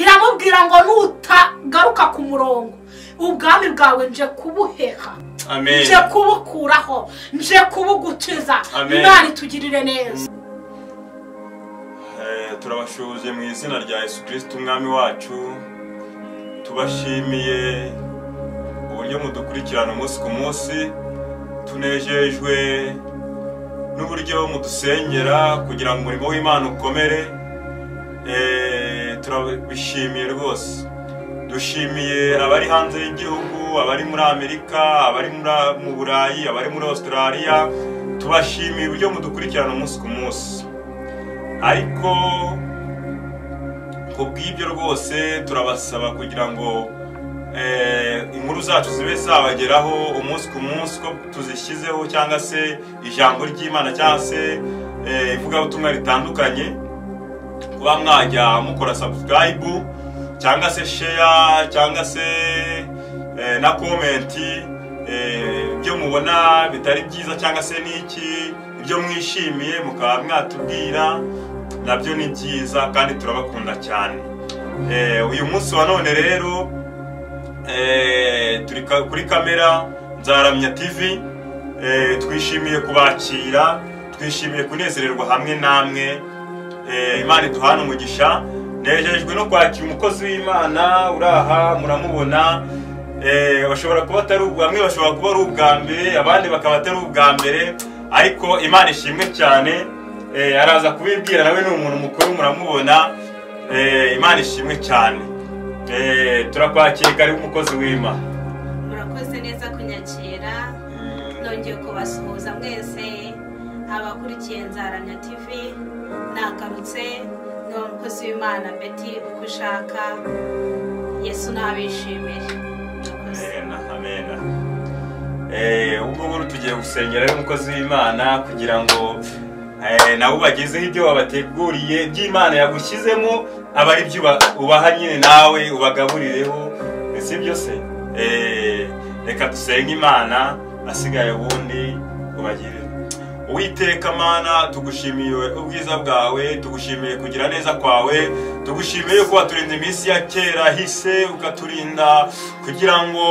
kugira ngo nutagaruka ku murongo ubwami bwawe nje kubuheha nje kubukuraho nje kubugukiza Amen. imana itugirire neza Eh, turabashuhuje mu izina rya yesu kirisiti umwami wacu tubashimiye uburyo mudukurikirana umunsi ku munsi tunejejwe n'uburyo mudusengera kugira ngo umurimo w'imana ukomere Eh, turabishimiye rwose dushimiye abari hanze y'igihugu abari muri amerika abari muri- mu burayi abari muri australia tubashimiye uburyo mudukurikirana umunsi ku munsi ariko ku bw'ibyo rwose turabasaba kugira ngo eh, inkuru zacu zibe zabageraho umunsi ku munsi ko tuzishyizeho cyangwa se ijambo ry'imana cyangwa se eh, ivugabutumwa ritandukanye kuba mwajya mukora sabusikarayibu cyangwa se sheya cyangwa se eh, na komenti eh, ibyo mubona bitari byiza cyangwa se n'iki ibyo mwishimiye mukaba mwatubwira nabyo ni byiza kandi turabakunda cyane Eh, uyu munsi wa none rero eh, turi ka- kuri kamera nzaramya tv Eh, twishimiye kubakira twishimiye kunezererwa hamwe namwe Eh, imana iduhana umugisha nejejwe no kwakira umukozi w'imana uri aha muramubona Eh, bashobora kuba atari ubwa- bamwe bashobora kuba ari ubwa mbere abandi bakaba atari ubwa mbere ariko imana ishimwe cyane Eh, araza kubibwira nawe ni umuntu mukuru muramubona Eh, imana ishimwe cyane Eh, turakwakira kari umukozi w'imana murakoze neza kunyakira nongeye kubasuhuza mwese abakurikiye nzaramya tv nagarutse ni umukozi w'imana beti uko ushaka yesu nabishimire murakoze amena amena Eh, ubwo buru tugiye gusengera rero umukozi w'imana kugira ngo eh, nawe ubagezeho ibyo wabateguriye by'imana yagushyizemo aba ari byo uba- ubaha nyine nawe ubagaburireho si byose reka dusenge imana asigaye ubundi ubagirire Uwiteka mana tugushimiye ubwiza bwawe tugushimiye kugira neza kwawe tugushimiye ko waturinda iminsi ya kera hise ukaturinda kugira ngo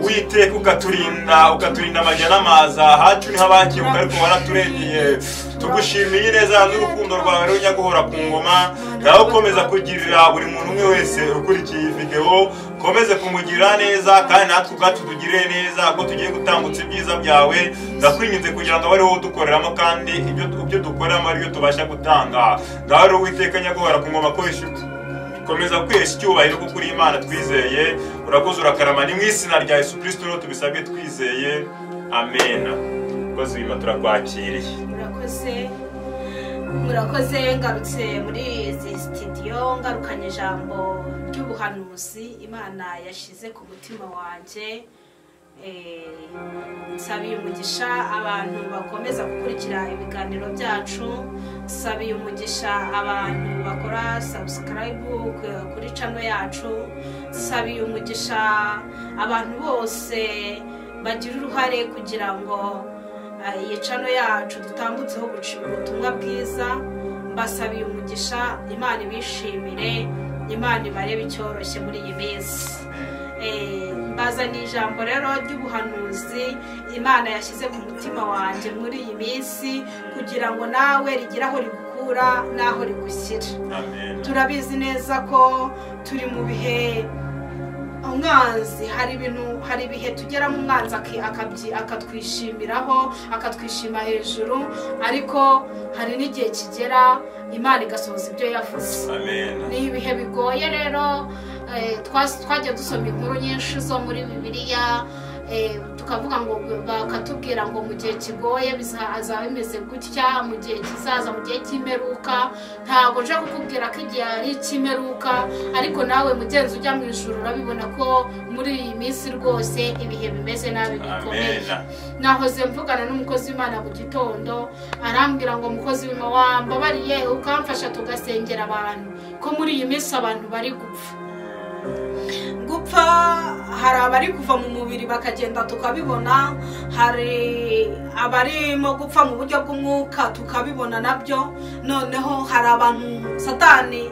Uwiteka ukaturinda ukaturinda amajya n'amaza hacu niho abakibuka ariko waraturengeye tugushimiye neza n'urukundo rwawe runya guhora ku ngoma nawe ukomeza kugirira buri muntu umwe wese ukurikiye iyi videwo ukomeze kumugirira neza kandi natwe ubwacu tugirire neza ko tugiye gutambutsa ibyiza byawe ndakwinginze kugira ngo abe ariwo udukoreramo kandi ibyo ibyo dukoreramo aribyo tubasha gutanga ngaho rero uwiteka nyaguhora ku ngoma ko wishyura komeza kwesa icyubahiro kuko uri imana twizeye urakoze urakarama ni mu izina rya yesu kirisito rero tubisabwe twizeye amena kozi wima turakwakiriye murakoze murakoze ngarutse muri izi sitidiyo ngarukanye ijambo ry'ubuhanuzi imana yashyize ku mutima wanjye Eh, nsabiye umugisha abantu bakomeza gukurikira ibiganiro byacu nsabiye umugisha abantu bakora sabusikarayibu kuri cano yacu nsabiye umugisha abantu bose bagira uruhare kugira ngo eh, iyi cano yacu dutambutseho gucira ubutumwa bwiza mbasabiye umugisha imana ibishimire imana ibarebe icyoroshye muri iyi minsi Eh, mbazaniye ijambo rero ry'ubuhanuzi imana yashyize ku mutima wanjye muri iyi minsi kugira ngo nawe rigire aho rigukura n'aho rigushyira amena turabizi neza ko turi mu bihe umwanzi hari ibintu hari ibihe tugeramo umwanzi aki- akabyi- akatwishimiraho akatwishima hejuru ariko hari n'igihe kigera imana igasohoza ibyo yavuze amena ni ibihe bigoye rero eh, twas- twagiye dusoma inkuru nyinshi zo muri bibiliya eh, tukavuga ngo bakatubwira ngo mu gihe kigoye bizaza bimeze gutya mu gihe kizaza mu gihe cy'imperuka ntabwo nje kukubwira ko igihe ari icy'imperuka ariko nawe mugenzi ujya mu ijoro urabibona ko muri iyi minsi rwose ibihe bimeze nabi bikomeye amena nahoze mvugana n'umukozi w'imana mu gitondo arambwira ngo mukozi w'imana wambabariye ukamfasha tugasengera abantu ko muri iyi minsi abantu bari gupfa gupfa hari abari kuva mu mubiri bakagenda tukabibona hari abarimo gupfa mu buryo bw'umwuka tukabibona nabyo noneho hari abantu satani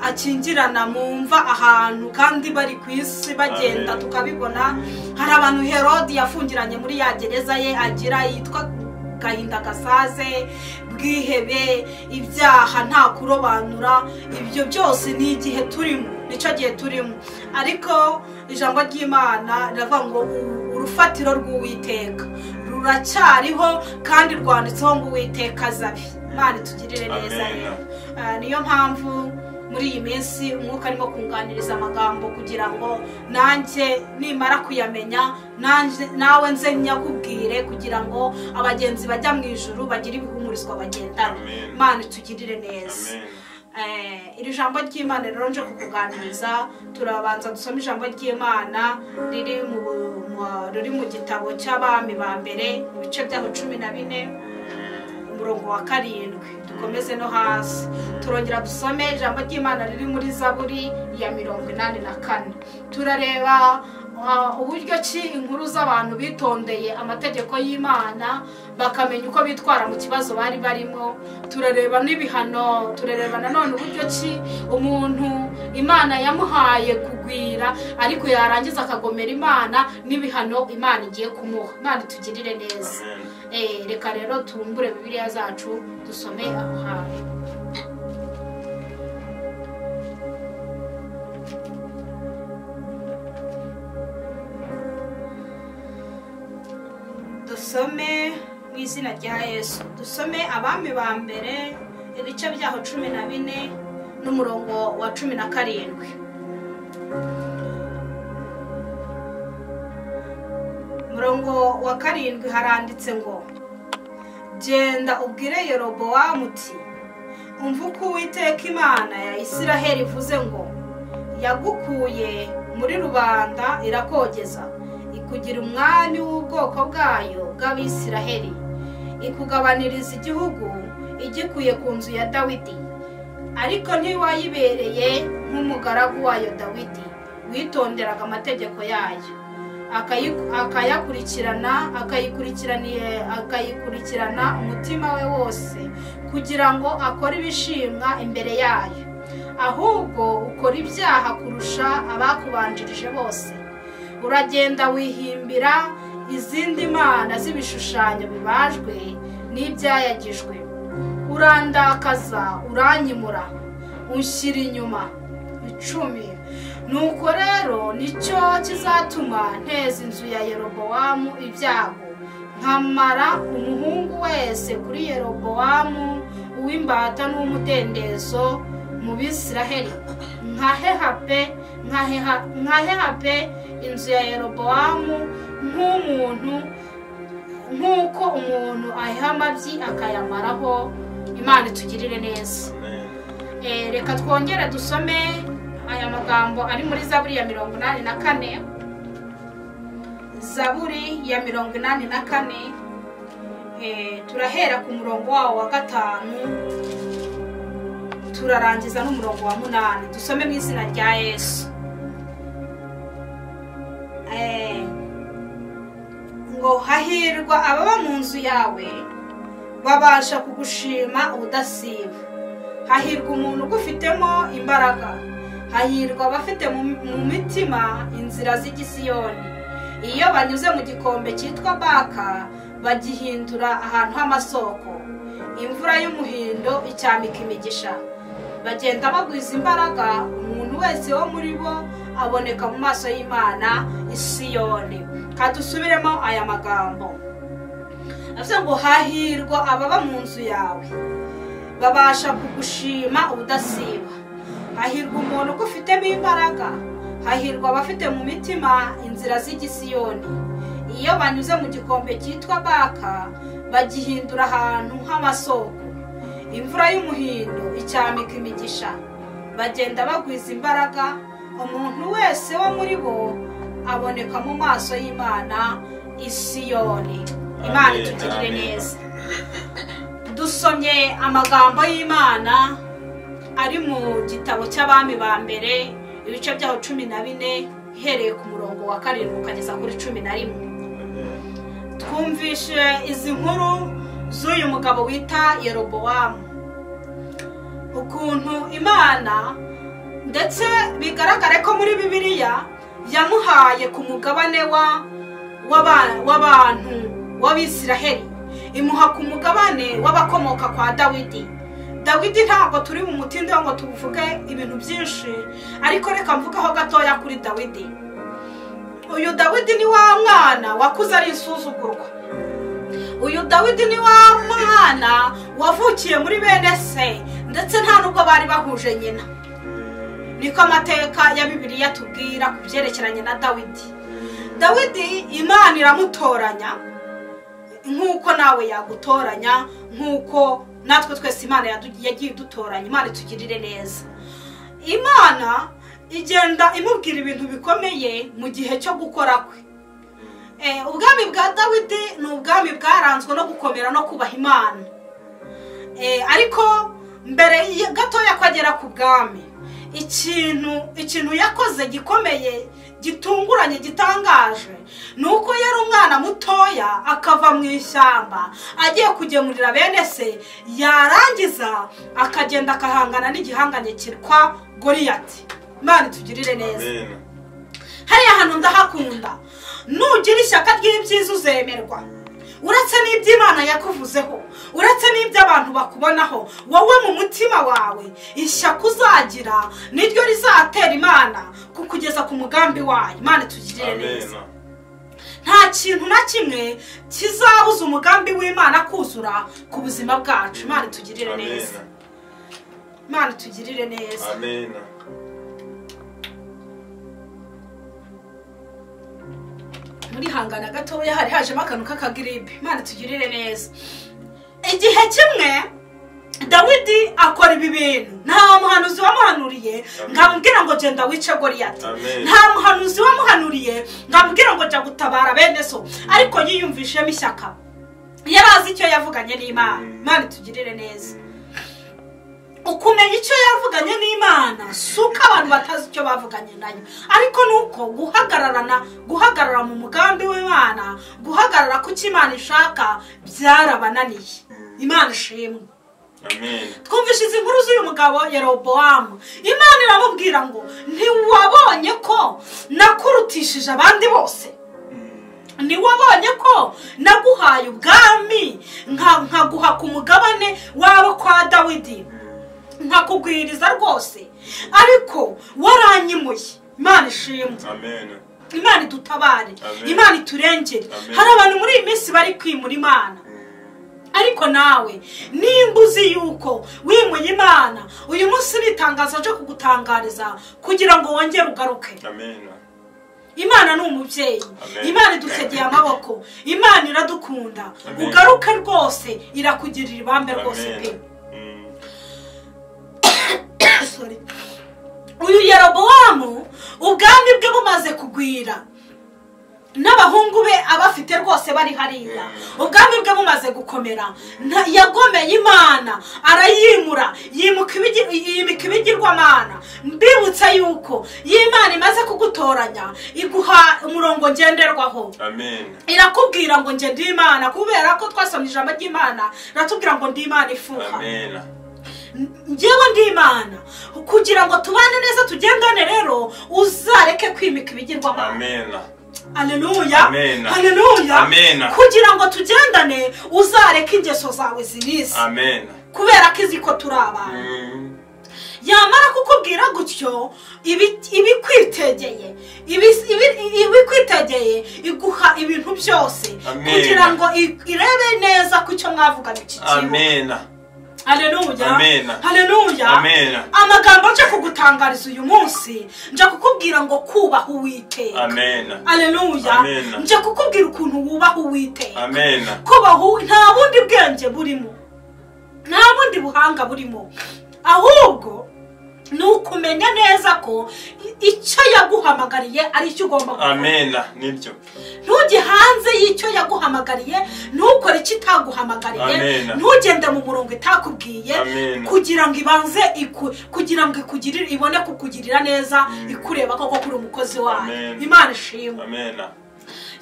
akingirana mu mva ahantu kandi bari ku isi bagenda tukabibona hari abantu herodi yafungiranye muri ya gereza ye agira yitwa gahinda gasaze bwihebe ibyaha nta kurobanura ibyo byose ni igihe turimo nicyo gihe turimo ariko ijambo ry'imana riravuga ngo urufatiro rw'uwiteka ruracyariho kandi rwanditseho ngo uwiteka azabe imana itugirire neza rero niyo mpamvu muri iyi minsi umwuka arimo kunganiriza amagambo kugira ngo nanjye nimara kuyamenya nawe nze nyakubwire kugira ngo abagenzi bajya mu ijoro bagire ibihumurizwa bagendana imana itugirire neza iri jambo ry'imana rero nje kukuganiriza turabanza dusoma ijambo ry'imana riri mu gitabo cy'abami ba mbere ibice by'aho cumi na bine umurongo wa karindwi dukomeze no hasi turongera dusome ijambo ry'imana riri muri zaburi ya mirongo inani na kane turareba uburyo ki inkuru z'abantu bitondeye amategeko y'imana bakamenya uko bitwara mu kibazo bari barimo turareba n'ibihano turareba nanone uburyo ki umuntu imana yamuhaye kugwira ariko yarangiza akagomera imana n'ibihano imana igiye kumuha imana itugirire neza reka rero tumbure bibiliya zacu dusome aho hantu dusome mu izina rya yesu dusome abami ba mbere ibice byaho cumi na bine n'umurongo wa cumi na karindwi umurongo wa karindwi haranditse ngo genda ubwire Yerobowamu uti umva uko uwiteka imana ya isiraheli ivuze ngo yagukuye muri rubanda irakogeza ikugira umwami w'ubwoko bwayo bw'abisiraheli ikugabaniriza igihugu igikuye ku nzu ya dawidi ariko ntiwayibereye nk'umugaragu wayo dawidi witonderaga amategeko yayo akayakurikirana akayikurikirana umutima we wose kugira ngo akore ibishimwa imbere yayo ahubwo ukora ibyaha kurusha abakubanjirije bose uragenda wihimbira izindi mana z'ibishushanyo bibajwe n'ibyayagijwe urandakaza uranyimura ushyira inyuma icumi nuko rero nicyo kizatuma nteza inzu ya yerobowamu ibyago nkamara umuhungu wese kuri yerobowamu uw'imbata n'umudendezo mu bisiraheli nkaheha pe inzu ya yerobowamu nk'umuntu nk'uko umuntu aheha amabyi akayamaraho imana itugirire neza reka twongere dusome aya magambo ari muri zaburi ya mirongo inani na kane zaburi ya mirongo inani na kane turahera ku murongo wawo wa gatanu turarangiza n'umurongo wa munani dusome mu izina rya yesu ngo hahirwa ababa mu nzu yawe babasha kugushima ubudasiba hahirwa umuntu ugufitemo imbaraga hahirwa abafite mu mitima inzira z'igisiyoni iyo banyuze mu gikombe cyitwa baka bagihindura ahantu h'amasoko imvura y'umuhindo icyambika imigisha bagenda bagwiza imbaraga umuntu wese wo muri bo aboneka mu maso y'imana isiyoni kandi dusubiremo aya magambo avuze ngo hahirwa ababa mu nzu yawe babasha kugushima ubudasiba hahirwa umuntu ugufitemo imbaraga hahirwa abafite mu mitima inzira z'igisiyoni iyo banyuze mu gikombe cyitwa baka bagihindura ahantu h'amasoko imvura y'umuhindo icyambika imigisha bagenda bagwiza imbaraga umuntu wese wo muri bo aboneka mu maso y'imana isiyoni imana itugirire neza dusomye amagambo y'imana ari mu gitabo cy'abami ba mbere ibice byaho cumi na bine ihereye ku murongo wa karindwi ukageza kuri cumi na rimwe twumvishe izi nkuru z'uyu mugabo wita yerobowamu ukuntu imana ndetse bigaragare ko muri bibiliya yamuhaye ku mugabane w'abantu w'abisiraheli imuha ku mugabane w'abakomoka kwa dawidi dawidi ntabwo turi mu mutinde ngo tuvuge ibintu byinshi ariko reka mvugeho gatoya kuri dawidi uyu dawidi ni wa mwana wakuze ari isuzugurwa uyu dawidi ni wa mwana wavukiye muri bene se ndetse nta n'ubwo bari bahuje nyina niko amateka ya bibiliya tubwira ku byerekeranye na dawidi dawidi imana iramutoranya nk'uko nawe yagutoranya nk'uko natwe twese imana yagiye idutoranya imana itugirire neza imana igenda imubwira ibintu bikomeye mu gihe cyo gukora kwe ubwami bwa dawidi ni ubwami bwaranzwe no gukomera no kubaha imana ariko mbere gatoya ko agera ku bwami ikintu ikintu yakoze gikomeye gitunguranye gitangaje ni uko yari umwana mutoya akava mu ishyamba agiye kugemurira bene se yarangiza akagenda akahangana n'igihanganye kitwa goriyati imana itugirire neza hariya hantu ndahakunda nugira ishyaka ry'ibyiza uzemerwa uretse n'iby'imana yakuvuzeho uretse n'iby'abantu bakubonaho wowe mu mutima wawe ishyaka uzagira niryo rizatera imana kukugeza ku mugambi wayo imana itugirire neza nta kintu na kimwe kizabuza umugambi w'imana kuzura ku buzima bwacu imana itugirire neza imana itugirire neza murihangana gatoya hari hajemo akantu k'akagiripe imana tugirire neza igihe kimwe dawidi akora ibi bintu nta muhanuzi wamuhanuriye ngamubwira ngo genda wice goriyati nta muhanuzi wamuhanuriye ngamubwira ngo jya gutabara bene so ariko yiyumvishemo ishyaka yari azi icyo yavuganye n'imana imana itugirire neza ukumenya icyo yavuganye n'imana si uko abantu batazi icyo bavuganye nayo ariko ni uko guhagararana guhagarara mu mugambi w'imana guhagarara ku cyo imana ishaka byarabananiye imana ishimwe twumvishije inkuru z'uyu mugabo yerobowamu imana iramubwira ngo ntiwabonye ko nakurutishije abandi bose ntiwabonye ko naguhaye ubwami nkaguha ku mugabane wabo kwa dawidi nkakugwiriza rwose ariko waranyimuye imana ishimwe imana idutabare imana iturengere hari abantu muri iyi minsi bari kwimura imana ariko nawe nimba uzi yuko wimuye imana uyu munsi ni itangazo ryo kugutangariza kugira ngo wongere ugaruke imana ni umubyeyi imana idutegeye amaboko imana iradukunda ugaruke rwose irakugirira ibambe rwose pe uyu yerobowamu ubwami bwe bumaze kugwira n'abahungu be abafite rwose bari hariya ubwami bwe bumaze gukomera yagomeye imana arayimura yimika ibigirwamana mbibutsa yuko iyo imana imaze kugutoranya iguha umurongo ngenderwaho irakubwira ngo nge ndi imana kubera ko twasomye ijambo ry'imana iratubwira ngo ndi imana ifuha ngewe ndi imana kugira ngo tubane neza tugendane rero uzareke kwimika ibigirwamana aleluya aleluya kugira ngo tugendane uzareke ingeso zawe zibisi kubera ko izi ko turi abantu yamara kukubwira gutyo ibikwitegeye ibikwitegeye iguha ibintu byose kugira ngo irebe neza ku cyo mwavuganye iki kigo haleluya amagambo nje kugutangariza uyu munsi nje kukubwira ngo kubaha uwiteka haleluya nje kukubwira ukuntu wubaha uwiteka kubaha nta bundi bwenge burimo nta bundi buhanga burimo ahubwo ni ukumenya neza ko icyo yaguhamagariye ari icyo ugomba gukora ntujye hanze y'icyo yaguhamagariye ntukore icyo itaguhamagariye ntugende mu murongo itakubwiye kugira ngo ibanze kugira ngo ibone kukugirira neza ikureba koko kuri umukozi wayo imana ishimwe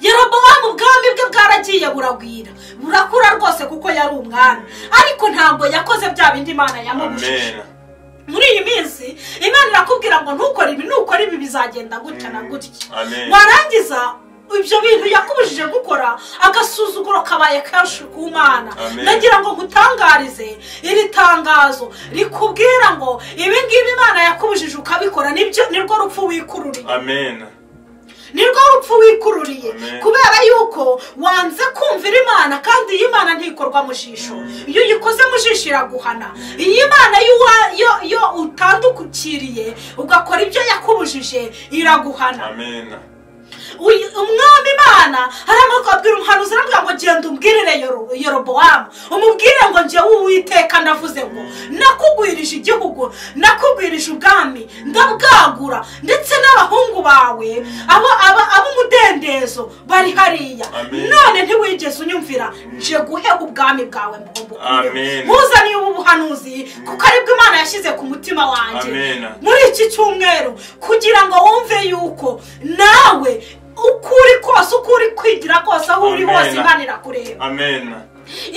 yerobowamu ubwami bwe bwaragiye buragwira burakura rwose kuko yari umwami ariko ntabwo yakoze bya bindi imana yamubujije muri iyi minsi imana irakubwira ngo ntukore ibi nukora ibi bizagenda gutya na gutya amen warangiza ibyo bintu yakubujije gukora agasuzuguro kabaye kenshi ku mana Amen. ndagira ngo nkutangarize iri tangazo rikubwira ngo ibi ngibi imana yakubujije ukabikora nibyo nirwo rupfu wikururiye amen nirwo rupfu wikururiye Amen. kubera yuko wanze kumvira imana kandi iyi mana ntikorwa mu jisho iyo uyikoze mu jisho iraguhana iyi mana y'uwa- yo yo utandukukiriye ugakora ibyo yakubujije iraguhana amen Uyu- umwami imana hari amoko abwira umuhanuzi aravuga ngo genda umbwirire Yoro- yorobowamu umubwire ngo njyewe uwiteka ndavuze ngo nakugwirije igihugu nakugwirije ubwami ndabwagura ndetse n'abahungu bawe abo aba- ab'umudendezo bari hariya Amen. none ntiwigeze unyumvira nje guhega ubwami bwawe ngo Amen. mbukure muzaniye ubu buhanuzi kuko aribwo imana yashyize ku mutima wanjye Amen. muri iki cyumweru kugira ngo wumve yuko nawe uko uri kose uko uri kwigira kose aho uri Amen. hose imana irakureba amen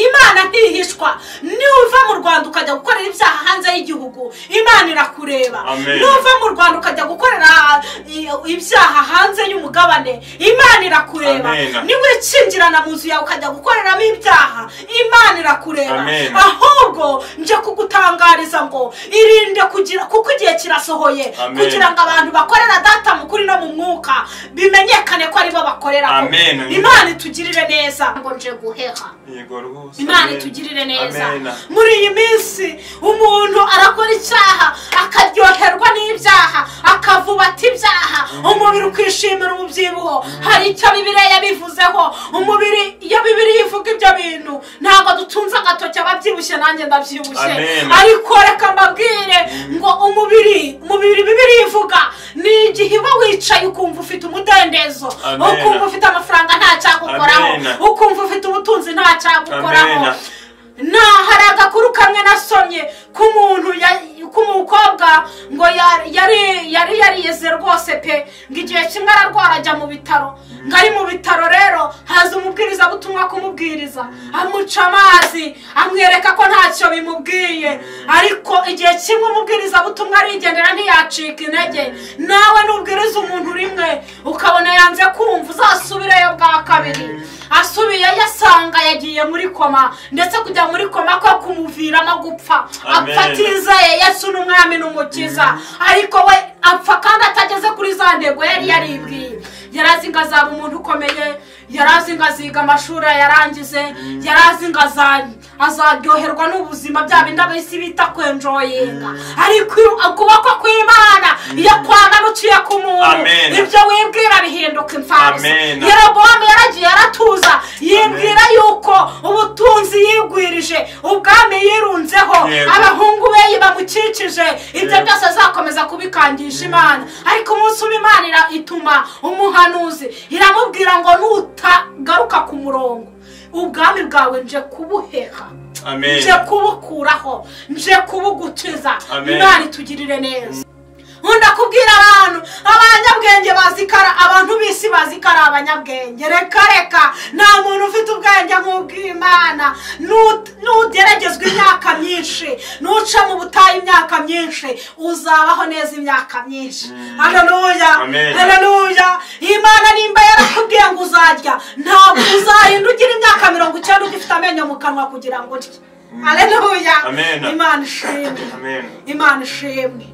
imana ntihishwa nuva mu rwanda ukajya gukorera ibyaha hanze y'igihugu imana irakureba Amen. nuva mu rwanda ukajya gukorera i- ibyaha hanze y'umugabane imana irakureba Amen. niwikingirana mu nzu yawe ukajya gukoreramo ibyaha imana irakureba Amen. ahubwo nje kugutangariza ngo irinde kugira kuko igihe kirasohoye Amen. kugira ngo abantu bakorera data mu kuri no mu mwuka bimenyekane ko aribo bakoreraho Amen. imana itugirire neza ngo nje guheha yego rwose imana Amen. itugirire neza amen muri iyi minsi umuntu arakora icyaha akaryoherwa n'ibyaha akavuba ati ibyaha umubiri ukishimira umubyibuho hari icyo bibiriya yabivuzeho umubiri iyo bibiri ivuga ibyo bintu ntabwo dutunze agatoki ababyibushye nanjye ndabyibushye Amen. ariko reka mbabwire ngo umubiri umubiri bibiri ivuga ni igihe uba wicaye ukumva ufite umudendezo Amen. ukumva ufite amafaranga ntacyagukoraho Amen. ukumva ufite ubutunzi ntacyagukoraho Amen. nta hari agakuru kamwe nasomye k'umuntu ya- k'umukobwa ngo ya- yari yari yarize rwose pe ngo igihe kimwe ararwara ajya mu bitaro ngo ari mu bitaro rero haza umubwiriza butumwa kumubwiriza amuca amazi amwereka ko ntacyo bimubwiye ariko igihe kimwe umubwiriza butumwa arigendera ntiyacika intege nawe nubwiriza umuntu rimwe ukabona yanze kumva uzasubireyo bwa kabiri asubiye yasanga yagiye muri koma ndetse kujya muri koma ko kumuviramo gupfa Amen. apfa atizeye yesu n'umwami n'umukiza ariko we apfa kandi atageze kuri za ntego yari yaribwiye yari azi ngo azaba umuntu ukomeye yari azi ngo aziga amashuri yarangize yari azi ngo aza- azaryoherwa n'ubuzima bya bindi ab'isi bita kwenjoyinga ariko ukuboko kw'imana iyo kwamanukiye ku muntu Amen. ibyo wibwira bihinduka imfabusa Amen. yerobowamu yaragiye aratuza yibwira Amen. yuko ubutunzi yigwirije ubwami yirunzeho Yego. abahungu be bamukikije ibyo Yego. byose azakomeza kubikangisha imana ariko umunsi uba imana ira- ituma umuhanuzi iramubwira ngo nutagaruka ku murongo ubwami bwawe nje kubuheha amen nje kubukuraho nje kubugukiza Amen. imana itugirire neza nkunda kubwira abantu abanyabwenge bazikara abantu b'isi bazikara abanyabwenge reka reka nta muntu ufite ubwenge nk'ubw'imana Nut- nugeragezwa imyaka myinshi nuca mu butayu imyaka myinshi uzabaho neza imyaka myinshi haleluya Amen. haleluya imana nimba yarakubwiye ngo uzarya ntabwo uzarinda ugira imyaka mirongo icyenda ugifite amenyo mu kanwa kugira ngo urye haleluya Amen. imana ishimwe amen imana ishimwe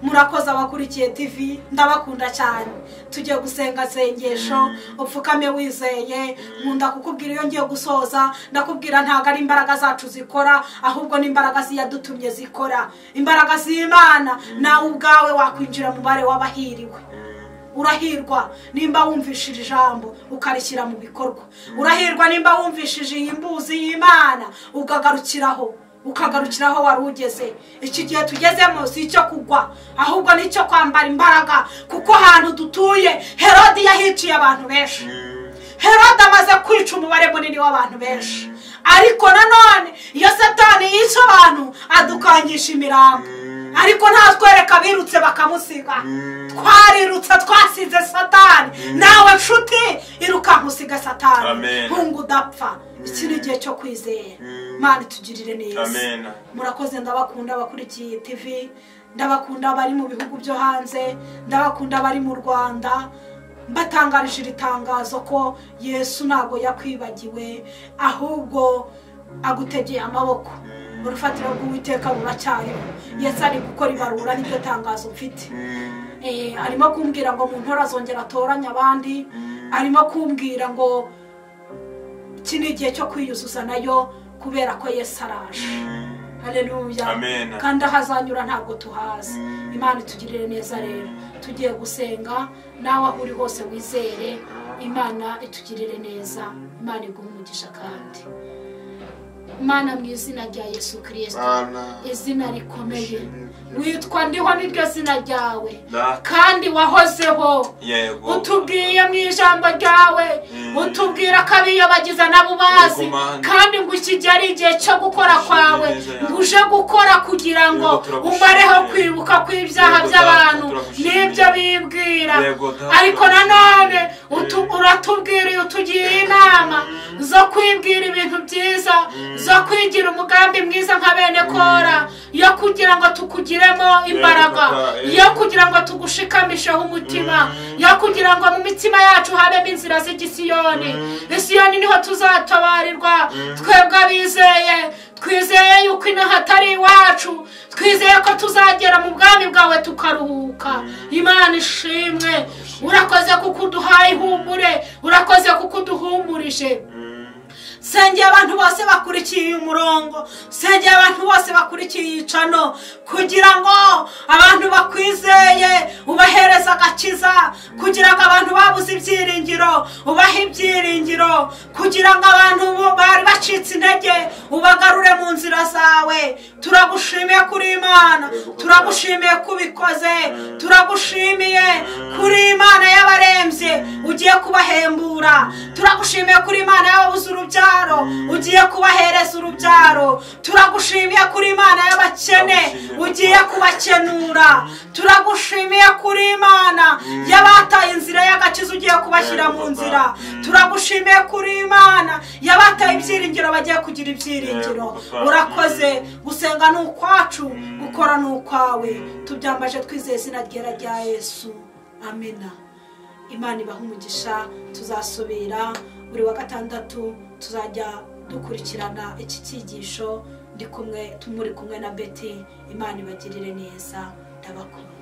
murakoze abakurikiye tv ndabakunda cyane tugiye gusenga sengesho upfukame wizeye nkunda kukubwira iyo ngiye gusoza ndakubwira ntabwo ari imbaraga zacu zikora ahubwo ni imbaraga ziyadutumye zikora imbaraga z'imana nawe ubwawe wakwinjira mu bare w'abahiriwe urahirwa nimba wumvishije ijambo ukarishyira mu bikorwa urahirwa nimba wumvishije iyi mbuzi y'imana ukagarukiraho ukagarukiraho wari ugeze iki gihe tugezemo si icyo kugwa ahubwo ni icyo kwambara imbaraga kuko ahantu dutuye herode yahiciye abantu benshi herode amaze kwica umubare munini w'abantu benshi ariko nanone iyo satani yica abantu adukangisha imirambo ariko ntatwereka abirutse bakamusiga twarirutse twasize satani nawe nshuti irukanka usiga satani Amen. ntunga udapfa iki ni igihe cyo kwizera mana itugirire neza amen murakoze ndabakunda abakurikiye tv ndabakunda abari mu bihugu byo hanze ndabakunda abari mu rwanda mbatangarije iri tangazo ko yesu ntabwo yakwibagiwe ahubwo agutegeye amaboko urufatiro rw'uwiteka ruracyariho yesu ari gukora ibarura n'iryo tangazo mfite Eh, arimo kumbwira ngo mu ntora azongera atoranye abandi arimo kumbwira ngo iki ni igihe cyo kwiyuzuza nayo kubera ko yesu araje haleluya Amen. kandi aho azanyura ntabwo tuhazi imana itugirire neza rero tugiye gusenga nawe aho uri hose wizere imana itugirire neza imana iguhe umugisha kandi imana mu izina rya yesu kirisito Mana, izina rikomeye witwa ndiho niryo zina ryawe Da. kandi wahozeho yego utubwiye mu ijambo ryawe utubwira ko abiyobagiza nabo bazi Igumane. kandi ngo iki gihe ari igihe cyo gukora kwawe Neza yawe. ngo uje gukora kugira ngo Yego, turagushimiye. umareho kwibuka kw'ibyaha Yego, Data, by'abantu turagushimiye. n'ibyo bibwira Yego, Data, ariko nanone utu- uratubwiriye utugiriye inama zo kwibwira ibintu byiza zo kwigira umugambi mwiza nka bene kora yo kugira ngo tukugiremo imbaraga Data, yego. yo kugira ngo tugushikamisheho umutima yo kugira ngo mu mitima yacu habemo inzira z'igisiyoni isiyoni niho tuzatabarirwa twebwe abizeye twizeye yuko inaha atari iwacu twizeye ko tuzagera mu bwami bwawe tukaruhuka imana ishimwe urakoze kuko uduhaye ihumure urakoze kuko uduhumurije sengeye abantu bose bakurikiye uyu murongo sengeye abantu bose bakurikiye iyi cano kugira ngo abantu bakwizeye ubahereza agakiza kugira ngo abantu babuze ibyiringiro ubahe ibyiringiro kugira ngo abantu bo- bari bacitse intege ubagarure mu nzira zawe turagushimiye kuri imana turagushimiye kubikoze turagushimiye kuri imana y'abarembye ugiye kubahembura turagushimiye kuri imana y'ababuze urubyaro ugiye kubahereza urubyaro turagushimiye kuri imana y'abakene ugiye kubakenura turagushimiye kuri imana y'abataye inzira y'agakiza ugiye kubashyira mu nzira turagushimiye kuri imana y'abataye ibyiringiro bagiye kugira ibyiringiro urakoze gusenga ni ukwacu gukora ni ukwawe tubyambaje twizeye izina ryera rya yesu amena imana ibaha umugisha tuzasubira buri wa gatandatu tuzajya dukurikirana iki cyigisho ndi kumwe tumuri kumwe na beti imana ibagirire neza ndabakunda